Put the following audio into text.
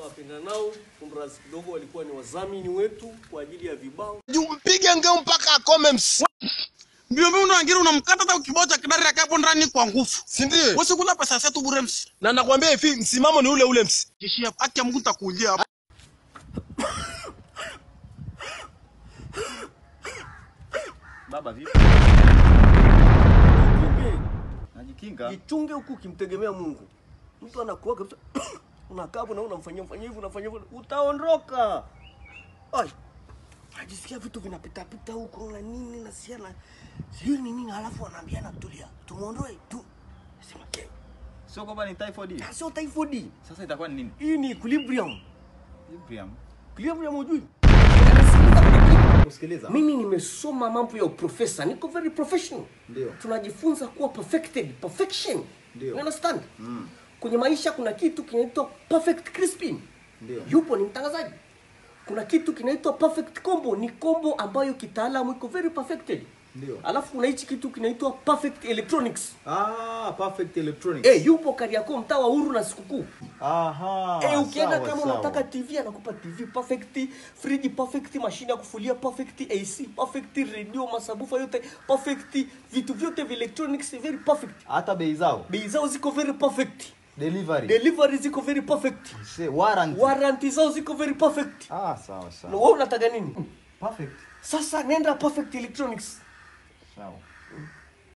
wapendanao kumradhi kidogo, walikuwa ni wadhamini wetu kwa ajili ya vibao. mpige ngeu mpaka akome ms mbio mbio unaangira unamkata hata kibao cha kidari akapo ndani kwa nguvu si ndio usikula pesa zetu bure msi na nakwambia hivi msimamo ni ule ule ms jishia haki ya Mungu nitakuulia hapa Baba vipi? Jichunge, Najikinga. jichunge huku ukimtegemea Mungu. Mtu anakuwa kabisa unakaa hapo na unamfanyia mfanyia hivi unafanyia hivyo, utaondoka. Ai. Najisikia vitu vinapita pita huko na nini na siana. Sijui ni nini halafu anaambiana tulia. Tumuondoe tu. Sema ke. Sio kwamba ni typhoid. Sio typhoid. Sasa itakuwa ni nini? Hii ni equilibrium. Equilibrium. Equilibrium hujui? Kusikiliza. Mimi nimesoma mambo ya uprofesa, niko very professional. Ndio. Tunajifunza kuwa perfected, perfection. Ndio. You understand? Mm. Kwenye maisha kuna kitu kinaitwa perfect crispin. Ndio. Yupo ni mtangazaji. Kuna kitu kinaitwa perfect combo, ni combo ambayo kitaalamu iko very perfected. Ndio. Alafu kuna hichi kitu kinaitwa perfect electronics. Ah, perfect electronics. Eh, yupo Kariakoo mtaa wa Uhuru na Sikukuu. Aha. Eh, ukienda sawa, kama sawa. unataka TV anakupa TV perfect, friji perfect, mashine ya kufulia perfect, AC perfect, radio, masabufa yote perfect, vitu vyote vya electronics very perfect. hata bei zao Bei zao ziko very perfect. delivery Delivery ziko very perfect. Say, warranty. Warranty zao ziko very perfect. ah, sawa Na sawa. wewe unataka nini? Perfect. Sasa nenda perfect electronics. Sawa.